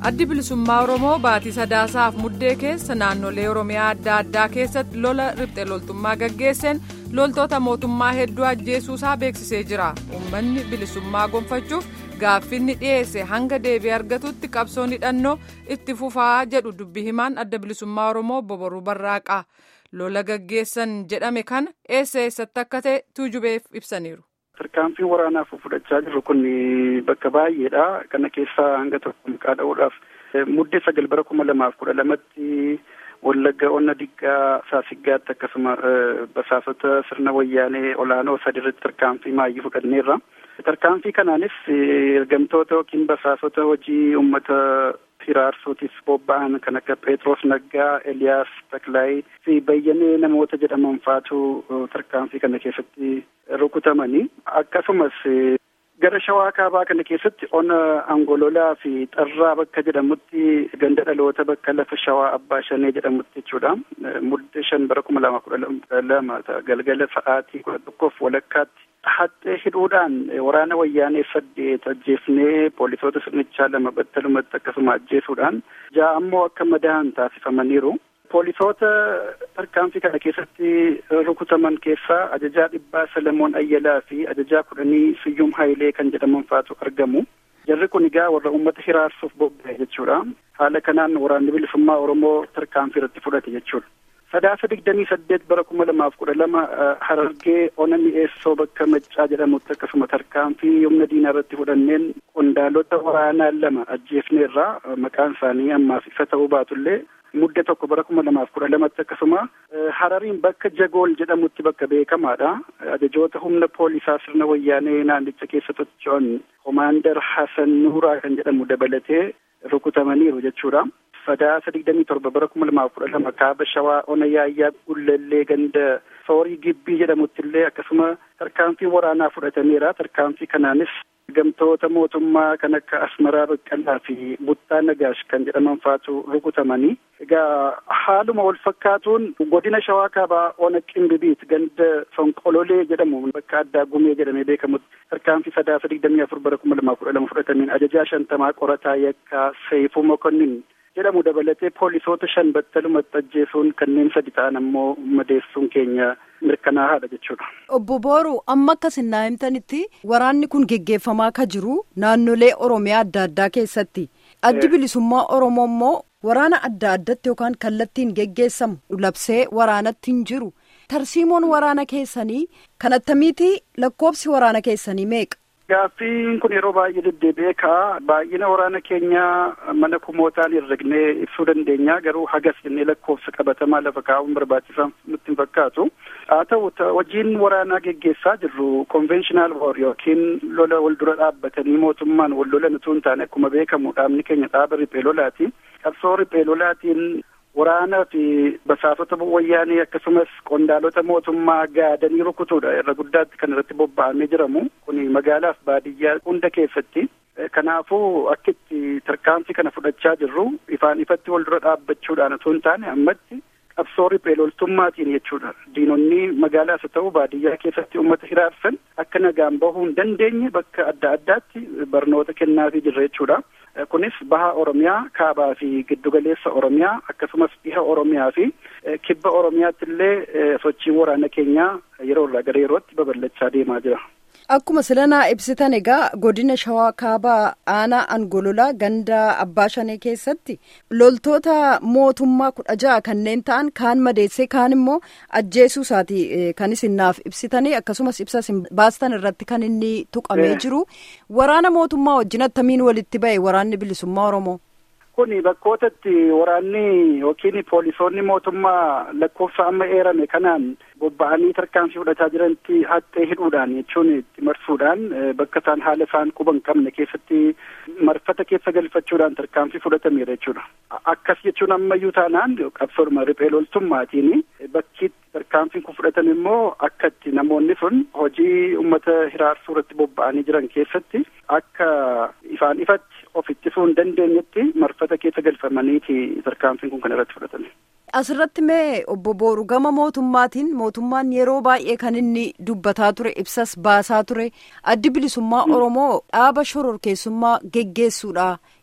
addi bilisummaa oromoo baatii sadaasaaf muddee keessa naannolee oromiyaa adda addaa keessatti lola riphxee loltummaa gaggeesseen loltoota mootummaa hedduu ajjeesuusaa beeksisee jira uummanni bilisummaa gonfachuuf gaaffinni dhiyeesse hanga deebii argatutti qabsoon hidhannoo itti fufaa jedhu dubbi himaan adda bilisummaa oromoo boboruu barraaqaa lola gaggeessan jedhame kana eessa eessatti akka ta'e tuujubeef ibsaniiru. Tarkaanfiin waraanaaf fudhachaa jirru kun bakka baay'eedha. Kana keessaa hanga tokko maqaa dha'uudhaaf muddee sagal bara kuma lamaaf kudha lamatti Wallagga Onna Diggaa Saasiggaatti akkasuma basaasota sirna wayyaanee olaanoo sadi irratti tarkaanfii maayyii fudhanneerra. Tarkaanfii kanaanis ergamtoota yookiin basaasota hojii uummata hiraarsuutiif bobba'an kan akka Pheexroos Naggaa, Eliyaas Taklaayii fi bayyanee namoota jedhaman faatu tarkaanfii kana keessatti rukutamanii akkasumas gara shawaa kaabaa kana keessatti ona angololaa fi xarraa bakka jedhamutti ganda dhaloota bakka lafa shawaa abbaa shanee jedhamutti jechuudha muddee shan bara kuma lama kudha lama galgala sa'aatii kudha tokkoof walakkaatti haxxee hidhuudhaan waraana wayyaanee saddeet ajjeefnee poolisoota sirnichaa lama battalumatti akkasuma ajjeesuudhaan ja'a ammoo akka madaa'an taasifamaniiru. Poolisoota tarkaanfii kana keessatti rukutaman keessaa ajajaa dhibbaa Salamoon Ayyalaa fi ajajaa kudhanii Siyyum Hayilee kan jedhaman faatu argamu. Jarri kun egaa warra uummata hiraarsuuf bobba'e jechuudha. Haala kanaan waraanni bilisummaa Oromoo tarkaanfii irratti fudhate jechuudha. Sadaasa digdamii saddeet bara kuma lamaaf kudha lama Harargee ona mi'eessoo bakka Maccaa jedhamutti akkasuma tarkaanfii humna diinaa irratti fudhanneen qondaalota waraanaa lama ajjeefneerraa maqaan isaanii ammaaf ifa ta'uu baatullee mudde tokko bara kuma lamaaf kudha lamatti akkasuma Harariin bakka Jagool jedhamutti bakka beekamaadha. Ajajoota humna poolisaa sirna wayyaanee naannicha keessa socho'an Komaandar Hasan Nuuraa kan jedhamu dabalatee rukutamaniiru jechuudha. Sadaasa digdamii torba bara kuma lamaaf kudha lama kaaba shawaa ona yaayyaa gullallee ganda soorii gibbii jedhamutti illee akkasuma tarkaanfii waraanaa fudhatameera. Tarkaanfii kanaanis ergamtoota mootummaa kan akka Asmaraa Baqqalaa fi Buttaa Nagaash kan jedhaman faatu rukutamanii. Egaa haaluma wal fakkaatuun godina shawaa kaabaa ona qimbibiit ganda Fonqololee jedhamu bakka addaa gumee jedhamee beekamutti tarkaanfii sadaasa digdamii afur bara kuma lamaaf kudha lama fudhatameen ajajaa shantamaa qorataa yakkaa Seeyifuu Mokonnin jedhamu dabalatee poolisoota shan battalumatti ajjeesuun kanneen sadi ta'an ammoo madeessuun keenya mirkanaa'aadha jechuudha. Obbo Booruu amma akka sinnaa himtanitti waraanni kun geggeeffamaa ka jiru naannolee Oromiyaa adda addaa keessatti addi bilisummaa Oromoo immoo waraana adda addatti yookaan kallattiin geggeessamu labsee waraanatti hin jiru tarsiimoon waraana keessanii kan attamiiti lakkoobsi waraana keessanii meeqa? Gaaffiin kun yeroo baay'ee deddeebi'ee ka'a. Baay'ina waraana keenyaa mana kumootaan herregnee ibsuu dandeenya. Garuu hagas jennee lakkoofsa qabatamaa lafa kaa'uun barbaachisaa nutti hin fakkaatu. Haa ta'u hojiin waraanaa geggeessaa jirru konvenshinal woor yookiin lola wal dura dhaabbatanii mootummaan wal lolan utuu hin taane akkuma beekamu dhaabni keenya dhaaba riphee lolaati. Qabsoo riphee lolaatiin waraanaa fi basaasota wayyaanee akkasumas qondaalota mootummaa gaadanii rukutuudha irra guddaatti kan irratti bobba'amee jiramu kun magaalaaf baadiyyaa hunda keessatti kanaafuu akka itti tarkaanfii kana fudhachaa jirru ifaan ifatti wal dura dhaabbachuudhaan otoo hin taane ammatti qabsoo riphee loltummaatiin jechuudha diinonni magaalaas haa ta'u baadiyyaa keessatti uummata hiraarsan akka nagaan bahuu hin dandeenye bakka adda addaatti barnoota kennaafii jirra jechuudha. kunis baha oromiyaa kaabaa fi giddugaleessa oromiyaa akkasumas dhiha oromiyaa fi kibba oromiyaatti illee sochiin waraana keenyaa yeroo irraa gara yerootti babal'achaa deemaa jira. Akkuma silanaa ibsitan egaa godina shawaa kaabaa aanaa angololaa ganda abbaa shanee keessatti loltoota mootummaa kudha ja'a kanneen ta'an kaan madeessee kaan immoo ajjeesuu isaati kan isin naaf ibsitanii akkasumas ibsa isin baastan irratti kan inni tuqamee jiru waraana mootummaa wajjin attamiin walitti ba'e waraanni bilisummaa oromoo. Kuni bakkootatti waraanni yookiin poolisoonni mootummaa lakkoofsa amma eerame kanaan bobba'anii tarkaanfii fudhataa jiranitti haxxee hidhuudhaan jechuun itti marsuudhaan bakka isaan haala isaan quba hin qabne keessatti marfata keessa galfachuudhaan tarkaanfii fudhatameera jechuudha. Akkas jechuun ammayyuu taanaan qabsoodhuma riphee loltummaatiin bakkiitti tarkaanfiin kun fudhatame immoo akka itti namoonni sun hojii uummata hiraarsuu irratti bobba'anii jiran keessatti akka ifaan ifatti of ittisuu hin dandeenyetti marfata keessa galfamaniiti tarkaanfiin kun kan irratti fudhatame. Asirratti mee obbo Booru gama mootummaatiin mootummaan yeroo baay'ee kan inni dubbataa ture ibsas baasaa ture addi bilisummaa Oromoo dhaaba shororkeessummaa geggeessuudha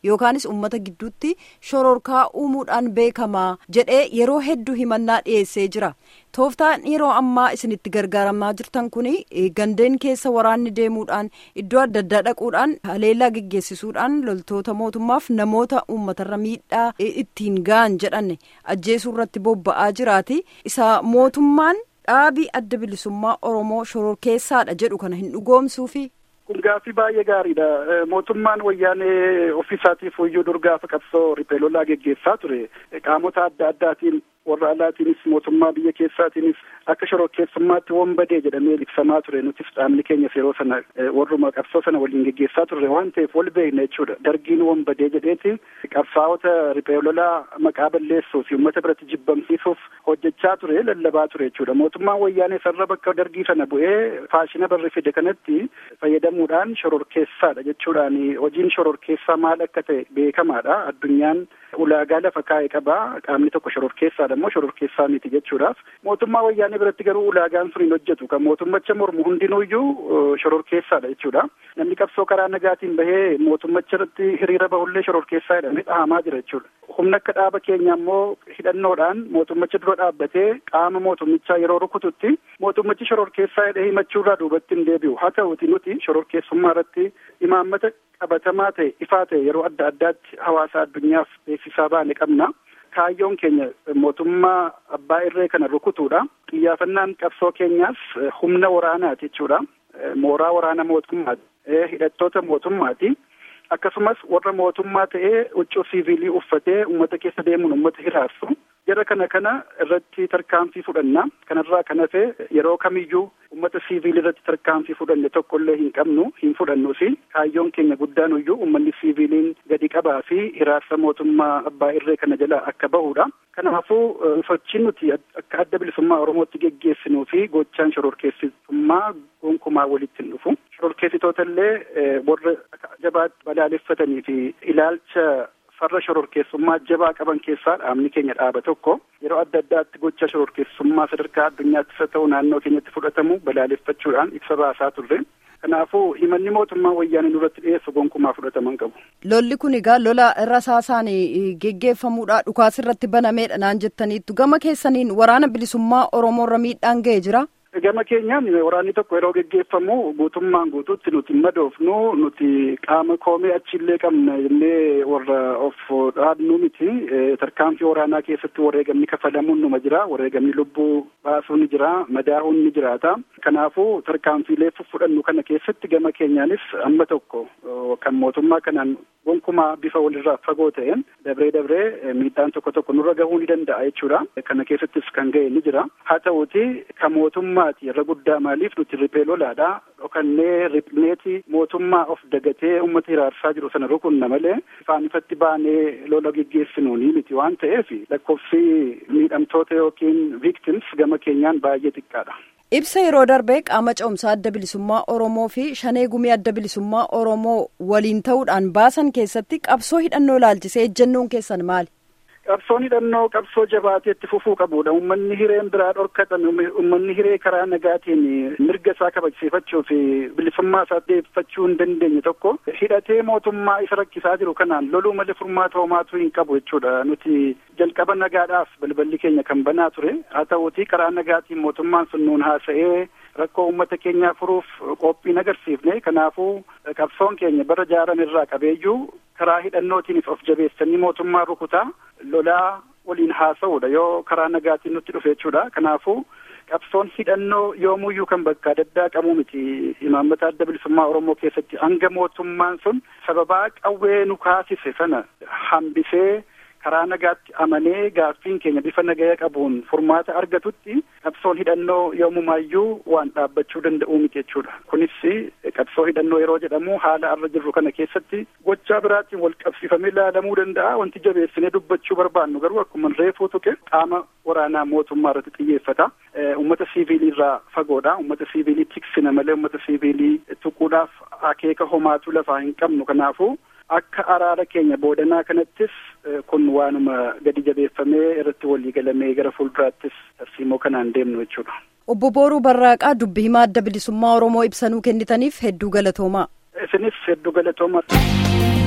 yookaanis uummata gidduutti shororkaa uumuudhaan beekamaa jedhee yeroo hedduu himannaa dhiyeessee jira. tooftaan yeroo ammaa isinitti gargaaramaa jirtan kun gandeen keessa waraanni deemuudhaan iddoo adda addaa dhaquudhaan haleellaa geggeessisuudhaan loltoota mootummaaf namoota uummatarra miidhaa ittiin ga'an jedhan ajjeesuu irratti bobba'aa jiraati isa mootummaan dhaabii adda bilisummaa oromoo shororkeessaadha jedhu kana hin dhugoomsuufi. kun gaaffii baay'ee gaariidha mootummaan wayyaanee ofiisaatiif iyyuu dur gaafa qabsoo riphee lolaa geggeessaa ture qaamota adda addaatiin warra alaatiinis mootummaa biyya keessaatiinis akka shororkeessummaatti wombadee jedhamee ibsamaa ture nutis dhaabni keenyas yeroo sana warruma qabsoo sana waliin geggeessaa turre waan ta'eef wal beekna jechuudha dargiin wombadee jedheeti qabsaa'ota riphee lolaa maqaa balleessuuf uummata biratti jibbamsiisuuf hojjechaa ture lallabaa ture jechuudha mootummaan wayyaanee sarara bakka dargii sana bu'ee faashina barri fide kanatti fayyadamuudhaan shororkeessaadha jechuudhaan hojiin shororkeessaa maal akka ta'e beekamaadha addunyaan ulaagaa lafa kaa'e qabaa qaamni tokko shororkeessaadha immoo shororkeessaa miti jechuudhaaf mootummaa wayyaanee biratti garuu ulaagaan sun hin hojjetu kan mootummacha mormu hundinuuyyuu shororkeessaadha jechuudha namni qabsoo karaa nagaatiin bahee mootummacha irratti hiriira bahullee shororkeessaa jedhamee dhahamaa jira jechuudha humna akka dhaaba keenya immoo hidhannoodhaan mootummacha dura dhaabbatee qaama mootummichaa yeroo rukututti mootummachi shororkeessaa jedhee himachuurraa duubatti hin deebi'u haa ta'uti nuti shororkeessummaa irratti imaammata qabatamaa ta'e ifaa ta'e yeroo adda addaatti hawaasa addunyaaf beeksisaa baane qabna. kaayyoon keenya mootummaa abbaa irree kana rukutuudha xiyyaafannaan qabsoo keenyaas humna waraanaati jechuudha mooraa waraana mootummaati hidhattoota mootummaati akkasumas warra mootummaa ta'ee huccuu siiviilii uffatee ummata keessa deemuun ummata hiraarsu jara kana kana irratti tarkaanfii fudhanna kanarraa kan hafe yeroo kamiyyuu ummata siiviilii irratti tarkaanfii fudhanne tokkollee hin qabnu hin fudhannuufi kaayyoon keenya guddaan iyyuu ummanni siiviiliin gadi qabaa fi hiraarsa mootummaa abbaa irree kana jala akka bahudha kanaafuu sochiin nuti akka adda bilisummaa oromootti geggeessinuu fi gochaan shororkeessitummaa gonkumaa walitti hin dhufu shororkeessitoota illee warra jabaatti balaaleffatanii fi ilaalcha farra shororkeessummaa jabaa qaban keessaa dhaabni keenya dhaaba tokko yeroo adda addaatti gocha shororkeessummaa sadarkaa addunyaattis haa ta'u naannoo keenyatti fudhatamu balaaleffachuudhaan ibsa baasaa turre. Kanaafuu himanni mootummaa wayyaanee nurratti dhiyeessu gonkumaa fudhataman qabu. Lolli kun egaa lola rasaasaan geggeeffamuudha dhukaas irratti banameedha naan jettaniittu gama keessaniin waraana bilisummaa Oromoorra miidhaan ga'ee jira. Gama keenyaan waraanni tokko yeroo geggeeffamu guutummaan guutuutti nuti madoofnu nuti qaama koomee achiillee qabna jennee warra of dhaabnu miti tarkaanfii waraanaa keessatti wareegamni kafalamuun numa jira wareegamni lubbuu baasuun ni jira madaahuun ni jiraata kanaafuu tarkaanfiilee fudhannu kana keessatti gama keenyaanis amma tokko kan mootummaa kanaan gonkumaa bifa walirraa fagoo ta'een dabree dabree miidhaan tokko tokko nurra gahuu ni danda'a jechuudha kana keessattis kan ga'e ni jira haa ta'uuti kan mootummaati irra guddaa maaliif nuti riphee lolaadha dhokannee ripneeti mootummaa of dagatee ummata hiraarsaa jiru sana rukunna malee ifaan ifatti baanee lola geggeessinuuni miti waan ta'eef lakkoofsi miidhamtoota yookiin victims gama keenyaan baay'ee xiqqaadha. Ibsa yeroo darbee qaama ce'umsaa adda bilisummaa Oromoo fi shanee gumii adda bilisummaa Oromoo waliin ta'uudhaan baasan keessatti qabsoo hidhannoo ilaalchisee ejjennoon keessan maali? Qabsoon hidhannoo qabsoo jabaatee itti fufuu qabudha. Uummanni hireen biraa dhorkatame, uummanni hiree karaa nagaatiin mirga isaa kabachiifachuu fi bilisummaa isaa deeffachuu hin dandeenye tokko hidhatee mootummaa isa rakkisaa jiru kanaan loluu malee furmaata homaatu hin qabu jechuudha. Nuti jalqaba nagaadhaaf balballi keenya kan banaa ture. Haa ta'uutii karaa nagaatiin mootummaan sun nuun haasa'ee rakkoo uummata keenyaa furuuf qophiin agarsiifne kanaafuu qabsoon keenya bara jaarame irraa qabeeyyuu karaa hidhannootiinis of jabeessanii mootummaa rukutaa lolaa waliin haasa'uudha yoo karaa nagaatiin nutti dhufe jechuudha kanaafuu qabsoon hidhannoo yoomuyyuu kan bakka adda qabu miti imaammata adda bilisummaa oromoo keessatti hanga mootummaan sun sababaa qawwee nu kaasise sana hambisee karaa nagaatti amanee gaaffiin keenya bifa nagaya qabuun furmaata argatutti qabsoon hidhannoo yoomumaayyuu waan dhaabbachuu danda'u miti jechuudha. Kunis qabsoo hidhannoo yeroo jedhamu haala arra jirru kana keessatti gochaa biraatiin wal qabsiifamee ilaalamuu danda'a. Wanti jabeessinee dubbachuu barbaannu garuu akkuma reefuu tuqe qaama waraanaa mootummaa irratti xiyyeeffata. Uummata siiviilii irraa fagoodha. Uummata siiviilii tiksina malee uummata siiviilii tuquudhaaf akeeka homaatu lafaa hin qabnu. Kanaafuu akka araara keenya boodanaa kanattis kun waanuma gadi jabeeffamee irratti walii galamee gara fuulduraattis tarsiimoo kanaan deemnu jechuudha. Obbo Booruu Barraaqaa dubbii himaa adda bilisummaa Oromoo ibsanuu kennitaniif hedduu galatoomaa. Isinis hedduu galatoomaa.